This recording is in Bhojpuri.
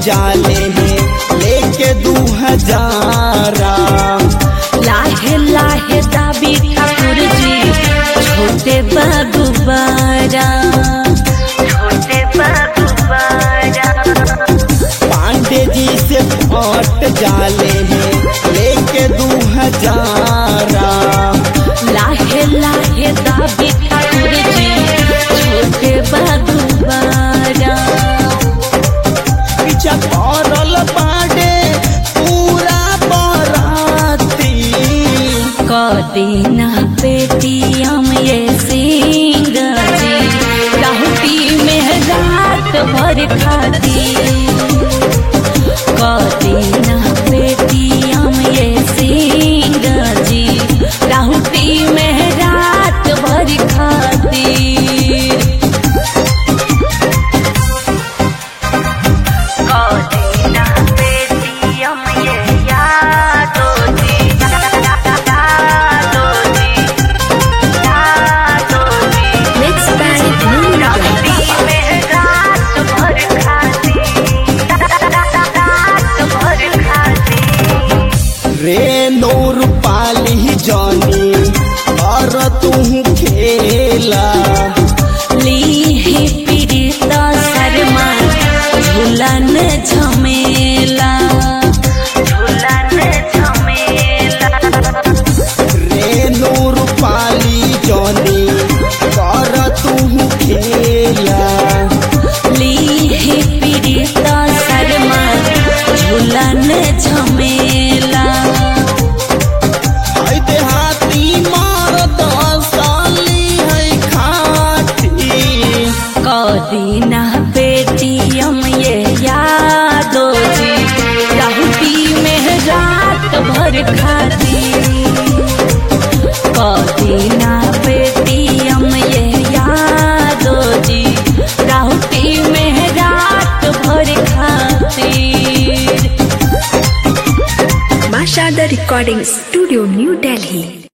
जाले हैं लेके दू हजारा लाहे लाहे दाबी ठाकुर जी छोटे बाबू बारा छोटे बाबू बारा पांडे जी से पट जाले हैं लेके दू हजारा लाहे लाहे दाबी ठाकुर जी छोटे बाबू बारा पीछा पड़ल बाडे पूरा बराती कदीना पेटियम ये सिंह जी राहुटी में रात भर खाती कदीना पेटियम ये सिंह जी राहुटी में रात भर खाती कदीना पेटियम ये यादो जी यादो जी यादो जी Mixed by Moon राती में रात भर खाती रात भर खाती रे नूर पाली जानी और तू खेला लीही पीड़िता शर्मा झूलन झमेला झूलन झमेला रे नूर पाली जानी और तू खेला लीही पीड़िता शर्मा झूलन झमेला हाय देहाती मार दसाली है खाटी कदीना पेटियम ये यादो जी राहुटी में रात भर खाती कदीना पेटियम ये यादो जी राहुटी में रात भर खाती Masha the Recording Studio, New Delhi.